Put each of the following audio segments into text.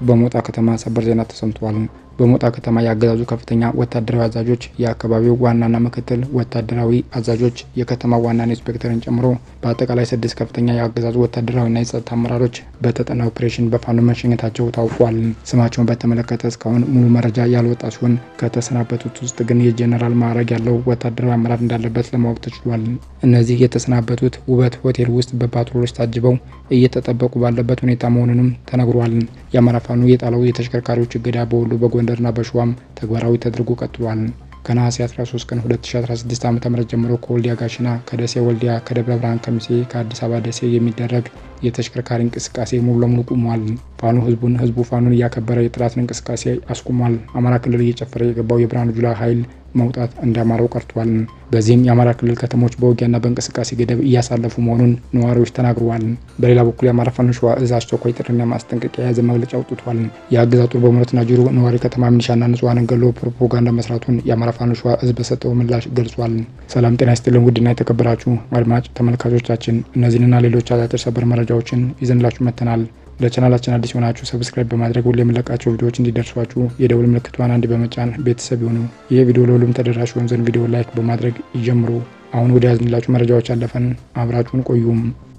በሞጣ ከተማ ሰበር ዜና ተሰምተዋል። በሞጣ ከተማ የአገዛዙ ከፍተኛ ወታደራዊ አዛዦች፣ የአካባቢው ዋናና ምክትል ወታደራዊ አዛዦች፣ የከተማ ዋና ኢንስፔክተርን ጨምሮ በአጠቃላይ ስድስት ከፍተኛ የአገዛዙ ወታደራዊና የጸጥታ አመራሮች በተጠና ኦፕሬሽን በፋኖ መሸኘታቸው ታውቋል። ስማቸውን በተመለከተ እስካሁን ሙሉ መረጃ ያልወጣ ሲሆን ከተሰናበቱት ውስጥ ግን የጄኔራል ማዕረግ ያለው ወታደራዊ አመራር እንዳለበት ለማወቅ ተችሏል። እነዚህ የተሰናበቱት ውበት ሆቴል ውስጥ በፓትሮሎች ታጅበው እየተጠበቁ ባለበት ሁኔታ መሆኑንም ተነግሯል። የአማራ ፋኖ የጣለው የተሽከርካሪዎች እገዳ በወሎ በጎንደርና በሸዋም ተግባራዊ ተደርጎ ቀጥሏል። ከነሐሴ 13 ቀን 2016 ዓ.ም ጀምሮ ከወልዲያ ጋሽና፣ ከደሴ ወልዲያ፣ ከደብረ ብርሃን ከሚሴ፣ ከአዲስ አበባ ደሴ የሚደረግ የተሽከርካሪ እንቅስቃሴ ሙሉ ለሙሉ ቁሟል። ፋኖ ህዝቡን ህዝቡ ፋኖን እያከበረ የጠላትን እንቅስቃሴ አስቁሟል። አማራ ክልል እየጨፈረ የገባው የብርሃኑ ጁላ ኃይል መውጣት እንዳማረው ቀርቷል። በዚህም የአማራ ክልል ከተሞች በውጊያና በእንቅስቃሴ ገደብ እያሳለፉ መሆኑን ነዋሪዎች ተናግረዋል። በሌላ በኩል የአማራ ፋኖ ሸዋ እዝ አስቸኳይ ጥሪና ማስጠንቀቂያ የያዘ መግለጫ አውጥቷል። የአገዛዙ ጦር በሞረትና ጅሩ ነዋሪ ከተማ ሚሊሻና ንጹሐንን ገሎ ፕሮፓጋንዳ መስራቱን የአማራ ፋኖ ሸዋ እዝ በሰጠው ምላሽ ገልጿል። ሰላም ጤና ይስጥልን ውድና የተከበራችሁ አድማጭ ተመልካቾቻችን እነዚህንና ሌሎች አጫጭር ሰበር መረጃዎችን ይዘንላችሁ መጥተናል። ለቻናላችን አዲስ የሆናችሁ ሰብስክራይብ በማድረግ ሁሌ የምንለቃቸው ቪዲዮዎች እንዲደርሷችሁ የደውል ምልክቷን አንድ በመጫን ቤተሰብ ይሁኑ። ይህ ቪዲዮ ለሁሉም ተደራሽ ይሆን ዘንድ ቪዲዮ ላይክ በማድረግ ይጀምሩ። አሁን ወደ ያዝንላችሁ መረጃዎች አለፈን። አብራችሁን ቆዩም።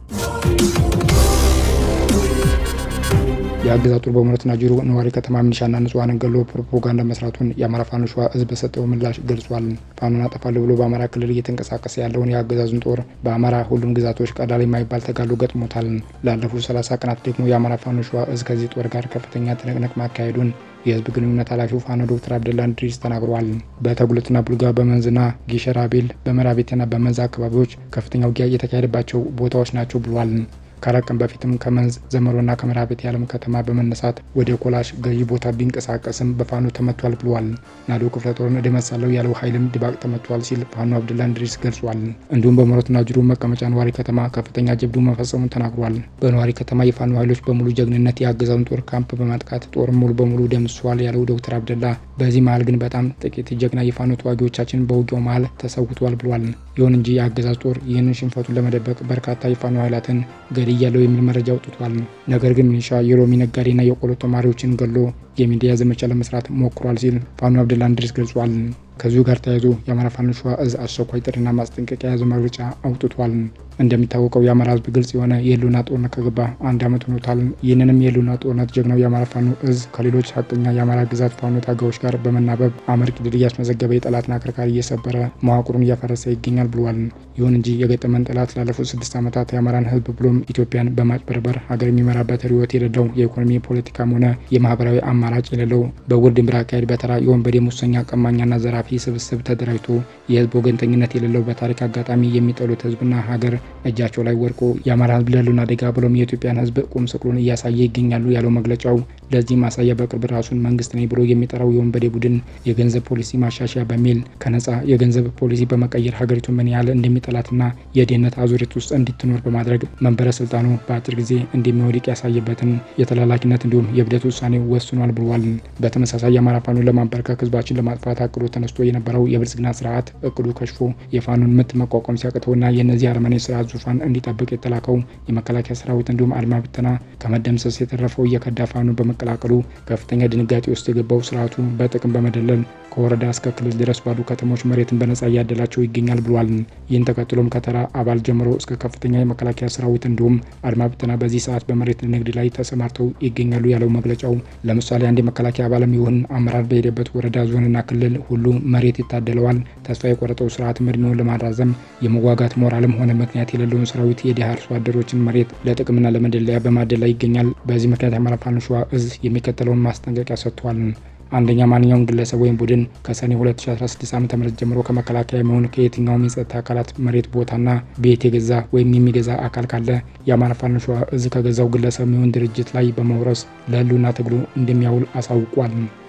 የአገዛዙ ጦር በሞረትና ጅሩ ነዋሪ ከተማ ሚሊሻና ንጹሐንን ገሎ ፕሮፓጋንዳ መስራቱን የአማራ ፋኖ ሸዋ እዝ በሰጠው ምላሽ ገልጿል። ፋኖን አጠፋለሁ ብሎ በአማራ ክልል እየተንቀሳቀሰ ያለውን የአገዛዙን ጦር በአማራ ሁሉም ግዛቶች ቀላል የማይባል ተጋድሎ ገጥሞታል። ላለፉት 30 ቀናት ደግሞ የአማራ ፋኖ ሸዋ እዝ ከዚህ ጦር ጋር ከፍተኛ ትንቅንቅ ማካሄዱን የህዝብ ግንኙነት ኃላፊው ፋኖ ዶክተር አብደላ እንድሪስ ተናግረዋል። በተጉለትና ቡልጋ፣ በመንዝና ጊሸራቤል፣ በመራቤቴና በመንዝ አካባቢዎች ከፍተኛ ውጊያ የተካሄደባቸው ቦታዎች ናቸው ብሏል። ከአራት ቀን በፊትም ከመንዝ ዘመሮና ከመራቤቴ የዓለም ከተማ በመነሳት ወደ ኮላሽ ገዢ ቦታ ቢንቀሳቀስም በፋኖ ተመቷል ብሏል። ናዶ ክፍለ ጦርን እደመሳለሁ ያለው ኃይልም ድባቅ ተመቷል ሲል ፋኖ አብደላ እንድሪስ ገልጿል። እንዲሁም በሞረትና ጅሩ መቀመጫ ነዋሪ ከተማ ከፍተኛ ጀብዱ መፈጸሙን ተናግሯል። በነዋሪ ከተማ የፋኖ ኃይሎች በሙሉ ጀግንነት የአገዛዙን ጦር ካምፕ በማጥቃት ጦር ሙሉ በሙሉ ደምስሷል ያለው ዶክተር አብደላ በዚህ መሀል ግን በጣም ጥቂት ጀግና የፋኖ ተዋጊዎቻችን በውጊያው መሀል ተሰውቷል ብሏል። ይሁን እንጂ የአገዛዝ ጦር ይህንን ሽንፈቱን ለመደበቅ በርካታ የፋኖ ኃይላትን ገድያለው የሚል መረጃ አውጥቷል። ነገር ግን ሚኒሻ የሎሚ ነጋዴና የቆሎ ተማሪዎችን ገሎ የሚዲያ ዘመቻ ለመስራት ሞክሯል ሲል ፋኖ አብደላ እንድሪስ ገልጿል። ከዚሁ ጋር ተያይዞ የአማራ ፋኖ ሸዋ እዝ አስቸኳይ ጥሪና ማስጠንቀቂያ የያዘ መግለጫ አውጥቷል። እንደሚታወቀው የአማራ ሕዝብ ግልጽ የሆነ የህልውና ጦርነት ከገባ አንድ ዓመት ሆኖታል። ይህንንም የህልውና ጦርነት ጀግናው የአማራ ፋኖ እዝ ከሌሎች ሀቀኛ የአማራ ግዛት ፋኖ ታጋዮች ጋር በመናበብ አመርቂ ድል እያስመዘገበ የጠላትን አከርካሪ እየሰበረ መዋቅሩን እያፈረሰ ይገኛል ብሏል። ይሁን እንጂ የገጠመን ጠላት ላለፉት ስድስት ዓመታት የአማራን ሕዝብ ብሎም ኢትዮጵያን በማጭበርበር ሀገር የሚመራበት ርዕዮት የሌለው የኢኮኖሚ ፖለቲካም ሆነ የማህበራዊ አማራጭ የሌለው በውር ድንብር አካሄድ በተራ የወንበዴ ሙሰኛ ቀማኛና ዘራፊ ስብስብ ተደራጅቶ የህዝብ ወገንተኝነት የሌለው በታሪክ አጋጣሚ የሚጠሉት ህዝብና ሀገር እጃቸው ላይ ወድቆ የአማራ ህዝብ ለህልውና አደጋ ብሎም የኢትዮጵያን ህዝብ ቁም ስቅሉን እያሳየ ይገኛሉ ያለው መግለጫው ለዚህ ማሳያ በቅርብ ራሱን መንግስት ነኝ ብሎ የሚጠራው የወንበዴ ቡድን የገንዘብ ፖሊሲ ማሻሻያ በሚል ከነጻ የገንዘብ ፖሊሲ በመቀየር ሀገሪቱ ምን ያህል እንደሚጠላትና የድህነት አዙሪት ውስጥ እንድትኖር በማድረግ መንበረ ስልጣኑ በአጭር ጊዜ እንደሚወድቅ ያሳየበትን የተላላኪነት እንዲሁም የብደት ውሳኔ ወስኗል ብሏል። በተመሳሳይ የአማራ ፋኖን ለማንበርከክ ህዝባችን ለማጥፋት አቅዶ ተነስቶ የነበረው የብልጽግና ስርዓት እቅዱ ከሽፎ የፋኖን ምት መቋቋም ሲያቅተውና የእነዚህ አረመኔ ስርዓት ዙፋን እንዲጠብቅ የተላከው የመከላከያ ሰራዊት እንዲሁም አድማ ብተና ከመደምሰስ የተረፈው የከዳ ፋኖ በመቀላቀሉ ከፍተኛ ድንጋጤ ውስጥ የገባው ስርዓቱ በጥቅም በመደለል ከወረዳ እስከ ክልል ድረስ ባሉ ከተሞች መሬትን በነጻ እያደላቸው ይገኛል ብሏል። ይህን ተከትሎም ከተራ አባል ጀምሮ እስከ ከፍተኛ የመከላከያ ሰራዊት እንዲሁም አድማ ብተና በዚህ ሰዓት በመሬት ንግድ ላይ ተሰማርተው ይገኛሉ ያለው መግለጫው ለምሳሌ አንድ የመከላከያ አባልም ይሁን አመራር በሄደበት ወረዳ ዞንና ክልል ሁሉ መሬት ይታደለዋል። ተስፋ የቆረጠው ስርዓት እድሜውን ለማራዘም የመዋጋት ሞራልም ሆነ ምክንያት የሌለውን ሰራዊት የድሃ አርሶ አደሮችን መሬት ለጥቅምና ለመደለያ በማደል ላይ ይገኛል። በዚህ ምክንያት የአማራ ፋኖ ሸዋ እዝ የሚከተለውን ማስጠንቀቂያ ሰጥቷል። አንደኛ ማንኛውም ግለሰብ ወይም ቡድን ከሰኔ 2016 ዓ ም ጀምሮ ከመከላከያ የሚሆን ከየትኛውም የጸጥታ አካላት መሬት ቦታና ቤት የገዛ ወይም የሚገዛ አካል ካለ የአማራ ፋኖ ሸዋ እዝ ከገዛው ግለሰብ የሚሆን ድርጅት ላይ በመውረስ ለህልውና ትግሉ እንደሚያውል አሳውቋል።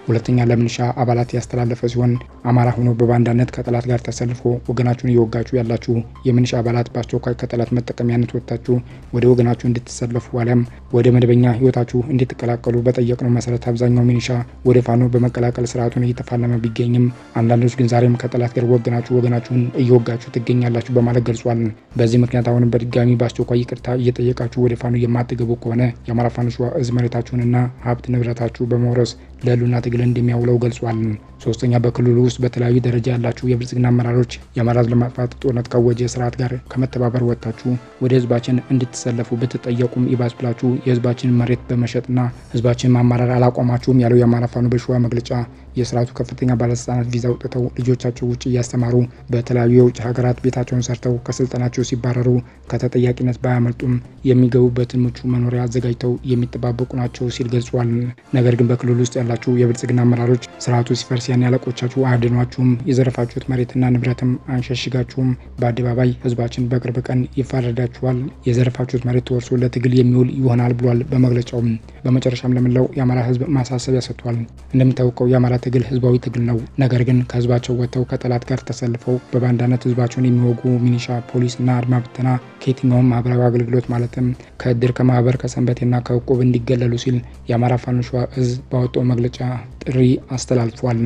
ሁለተኛ ለምንሻ አባላት ያስተላለፈ ሲሆን አማራ ሆኖ በባንዳነት ከጠላት ጋር ተሰልፎ ወገናችሁን እየወጋችሁ ያላችሁ የምንሻ አባላት በአስቸኳይ ከጠላት መጠቀሚያነት ወጥታችሁ ወደ ወገናችሁ እንድትሰለፉ አሊያም ወደ መደበኛ ህይወታችሁ እንድትቀላቀሉ በጠየቅነው መሰረት አብዛኛው ሚኒሻ ወደ ፋኖ በመቀላቀል ስርዓቱን እየተፋለመ ቢገኝም አንዳንዶች ግን ዛሬም ከጠላት ጋር ወገናችሁ ወገናችሁን እየወጋችሁ ትገኛላችሁ በማለት ገልጿል። በዚህ ምክንያት አሁንም በድጋሚ በአስቸኳይ ይቅርታ እየጠየቃችሁ ወደ ፋኖ የማትገቡ ከሆነ የአማራ ፋኖ ሸዋ እዝ መሬታችሁንና ሀብት ንብረታችሁ በመውረስ ለህልውና ትግል እንደሚያውለው ገልጿል። ሶስተኛ በክልሉ ውስጥ በተለያዩ ደረጃ ያላችሁ የብልጽግና አመራሮች የአማራ ለማጥፋት ጦርነት ካወጀ ስርዓት ጋር ከመተባበር ወጥታችሁ ወደ ህዝባችን እንድትሰለፉ ብትጠየቁም ይባስ ብላችሁ የህዝባችንን መሬት በመሸጥና ህዝባችን ማማራር አላቆማችሁም ያለው የአማራ ፋኖ በሸዋ መግለጫ የስርዓቱ ከፍተኛ ባለስልጣናት ቪዛ አውጥተው ልጆቻቸው ውጭ እያስተማሩ በተለያዩ የውጭ ሀገራት ቤታቸውን ሰርተው ከስልጠናቸው ሲባረሩ ከተጠያቂነት ባያመልጡም የሚገቡበትን ምቹ መኖሪያ አዘጋጅተው የሚጠባበቁ ናቸው ሲል ገልጿል። ነገር ግን በክልሉ ውስጥ ያላችሁ የብልጽግና አመራሮች ስርዓቱ ሲፈርስ ያን ያለቆቻችሁ አያድኗችሁም፣ የዘረፋችሁት መሬትና ንብረትም አንሸሽጋችሁም፣ በአደባባይ ህዝባችን በቅርብ ቀን ይፋረዳችኋል፣ የዘረፋችሁት መሬት ተወርሶ ለትግል የሚውል ይሆናል ብሏል በመግለጫውም። በመጨረሻም ለመላው የአማራ ህዝብ ማሳሰቢያ ሰጥቷል። እንደሚታወቀው የአማራ ትግል ህዝባዊ ትግል ነው። ነገር ግን ከህዝባቸው ወጥተው ከጠላት ጋር ተሰልፈው በባንዳነት ህዝባቸውን የሚወጉ ሚኒሻ፣ ፖሊስና አድማ ብተና ከየትኛውም ማህበራዊ አገልግሎት ማለትም ከእድር፣ ከማህበር፣ ከሰንበቴና ከእቁብ እንዲገለሉ ሲል የአማራ ፋኖ ሸዋ እዝ ባወጣው መግለጫ ጥሪ አስተላልፏል።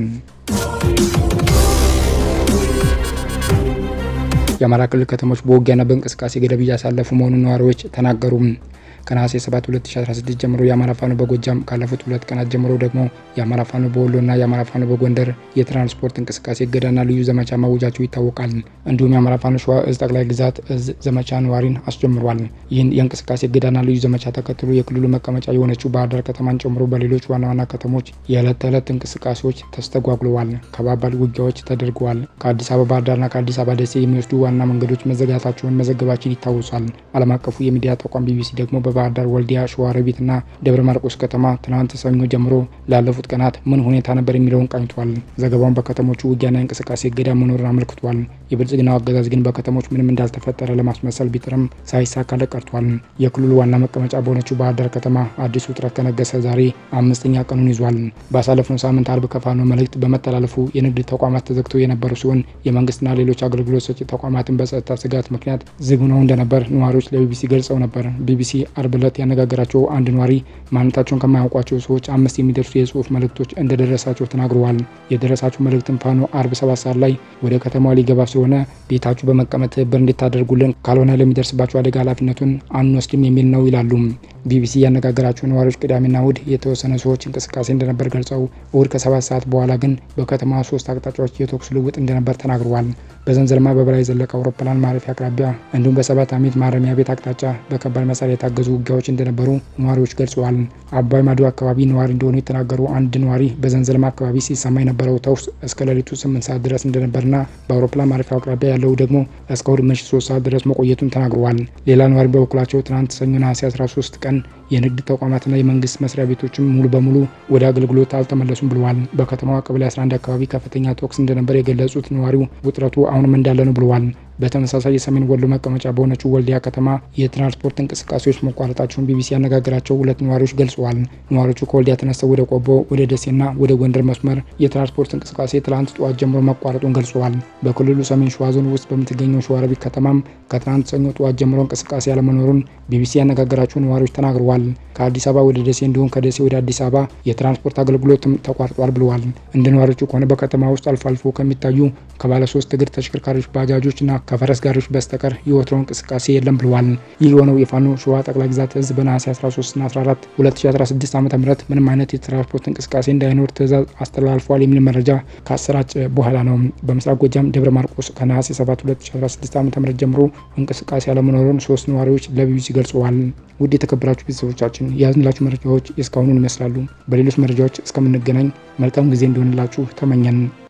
የአማራ ክልል ከተሞች በውጊያና በእንቅስቃሴ ገደብ እያሳለፉ መሆኑን ነዋሪዎች ተናገሩ። ከነሐሴ 7 2016 ጀምሮ የአማራ ፋኖ በጎጃም ካለፉት ሁለት ቀናት ጀምሮ ደግሞ የአማራ ፋኖ በወሎና የአማራ ፋኖ በጎንደር የትራንስፖርት እንቅስቃሴ እገዳና ልዩ ዘመቻ ማወጃቸው ይታወቃል። እንዲሁም የአማራ ፋኖ ሸዋ እዝ ጠቅላይ ግዛት እዝ ዘመቻ ነዋሪን አስጀምሯል። ይህን የእንቅስቃሴ እገዳና ልዩ ዘመቻ ተከትሎ የክልሉ መቀመጫ የሆነችው ባህር ዳር ከተማን ጨምሮ በሌሎች ዋና ዋና ከተሞች የዕለት ተዕለት እንቅስቃሴዎች ተስተጓጉለዋል። ከባባድ ውጊያዎች ተደርገዋል። ከአዲስ አበባ ባህር ዳርና ከአዲስ አበባ ደሴ የሚወስዱ ዋና መንገዶች መዘጋታቸውን መዘገባችን ይታወሳል። ዓለም አቀፉ የሚዲያ ተቋም ቢቢሲ ደግሞ በባህር ዳር፣ ወልዲያ፣ ሸዋሮቢትና ደብረ ማርቆስ ከተማ ትናንት ሰኞ ጀምሮ ላለፉት ቀናት ምን ሁኔታ ነበር የሚለውን ቃኝቷል። ዘገባውን በከተሞቹ ውጊያና እንቅስቃሴ እገዳ መኖሩን አመልክቷል። የብልጽግናው አገዛዝ ግን በከተሞች ምንም እንዳልተፈጠረ ለማስመሰል ቢጥርም ሳይሳካለት ቀርቷል። የክልሉ ዋና መቀመጫ በሆነችው ባህር ዳር ከተማ አዲስ ውጥረት ከነገሰ ዛሬ አምስተኛ ቀኑን ይዟል። ባሳለፍነው ሳምንት አርብ ከፋኖ መልእክት በመተላለፉ የንግድ ተቋማት ተዘግተው የነበሩ ሲሆን የመንግስትና ሌሎች አገልግሎት ሰጪ ተቋማትን በጸጥታ ስጋት ምክንያት ዝግ ሆነው እንደነበር ነዋሪዎች ለቢቢሲ ገልጸው ነበር። ቢቢሲ አርብ ዕለት ያነጋገራቸው አንድ ነዋሪ ማንነታቸውን ከማያውቋቸው ሰዎች አምስት የሚደርሱ የጽሁፍ መልእክቶች እንደደረሳቸው ተናግረዋል። የደረሳቸው መልእክትም ፋኖ አርብ ሰባት ሰዓት ላይ ወደ ከተማዋ ሊገባ ስለሆነ ቤታችሁ በመቀመጥ ትብብር እንድታደርጉልን ካልሆነ ለሚደርስባቸው አደጋ ኃላፊነቱን አንወስድም የሚል ነው ይላሉ። ቢቢሲ ያነጋገራቸው ነዋሪዎች ቅዳሜና እሁድ የተወሰነ ሰዎች እንቅስቃሴ እንደነበር ገልጸው እሁድ ከሰባት ሰዓት በኋላ ግን በከተማ ሶስት አቅጣጫዎች የተኩስ ልውውጥ እንደነበር ተናግረዋል። በዘንዘልማ በበላይ ዘለቀ አውሮፕላን ማረፊያ አቅራቢያ እንዲሁም በሰባት አሚት ማረሚያ ቤት አቅጣጫ በከባድ መሳሪያ የታገዙ ውጊያዎች እንደነበሩ ነዋሪዎች ገልጸዋል። አባይ ማዶ አካባቢ ነዋሪ እንደሆኑ የተናገሩ አንድ ነዋሪ በዘንዘልማ አካባቢ ሲሰማ የነበረው ተኩስ እስከ ሌሊቱ ስምንት ሰዓት ድረስ እንደነበርና በአውሮፕላን ማረፊያው አቅራቢያ ያለው ደግሞ እስከ እሁድ ምሽት ሶስት ሰዓት ድረስ መቆየቱን ተናግረዋል። ሌላ ነዋሪ በበኩላቸው ትናንት ሰኞ ነሐሴ 13 ቀን የንግድ ተቋማትና የመንግስት መስሪያ ቤቶችም ሙሉ በሙሉ ወደ አገልግሎት አልተመለሱም ብለዋል። በከተማዋ ቀበሌ 11 አካባቢ ከፍተኛ ተኩስ እንደነበር የገለጹት ነዋሪው ውጥረቱ አሁንም እንዳለ ነው ብለዋል። በተመሳሳይ የሰሜን ወሎ መቀመጫ በሆነችው ወልዲያ ከተማ የትራንስፖርት እንቅስቃሴዎች መቋረጣቸውን ቢቢሲ ያነጋገራቸው ሁለት ነዋሪዎች ገልጸዋል። ነዋሪዎቹ ከወልዲያ ተነስተው ወደ ቆቦ፣ ወደ ደሴና ወደ ጎንደር መስመር የትራንስፖርት እንቅስቃሴ ትላንት ጠዋት ጀምሮ መቋረጡን ገልጸዋል። በክልሉ ሰሜን ሸዋ ዞን ውስጥ በምትገኘው ሸዋሮቢት ከተማም ከትናንት ሰኞ ጠዋት ጀምሮ እንቅስቃሴ ያለመኖሩን ቢቢሲ ያነጋገራቸው ነዋሪዎች ተናግረዋል። ከአዲስ አበባ ወደ ደሴ እንዲሁም ከደሴ ወደ አዲስ አበባ የትራንስፖርት አገልግሎትም ተቋርጧል ብለዋል። እንደ ነዋሪዎቹ ከሆነ በከተማ ውስጥ አልፎ አልፎ ከሚታዩ ከባለ ሶስት እግር ተሽከርካሪዎች ባጃጆችና ከፈረስ ጋሪዎች በስተቀር የወትሮ እንቅስቃሴ የለም ብለዋል። ይህ የሆነው የፋኖ ሸዋ ጠቅላይ ግዛት እዝ በነሐሴ 13ና 14 2016 ዓ ም ምንም አይነት የትራንስፖርት እንቅስቃሴ እንዳይኖር ትዕዛዝ አስተላልፏል የሚል መረጃ ካሰራጨ በኋላ ነው። በምስራቅ ጎጃም ደብረ ማርቆስ ከነሐሴ 7 2016 ዓ ም ጀምሮ እንቅስቃሴ አለመኖሩን ሶስት ነዋሪዎች ለቢቢሲ ገልጸዋል። ውድ የተከበራችሁ ቤተሰቦቻችን የያዝንላችሁ መረጃዎች የእስካሁኑን ይመስላሉ። በሌሎች መረጃዎች እስከምንገናኝ መልካም ጊዜ እንዲሆንላችሁ ተመኘን።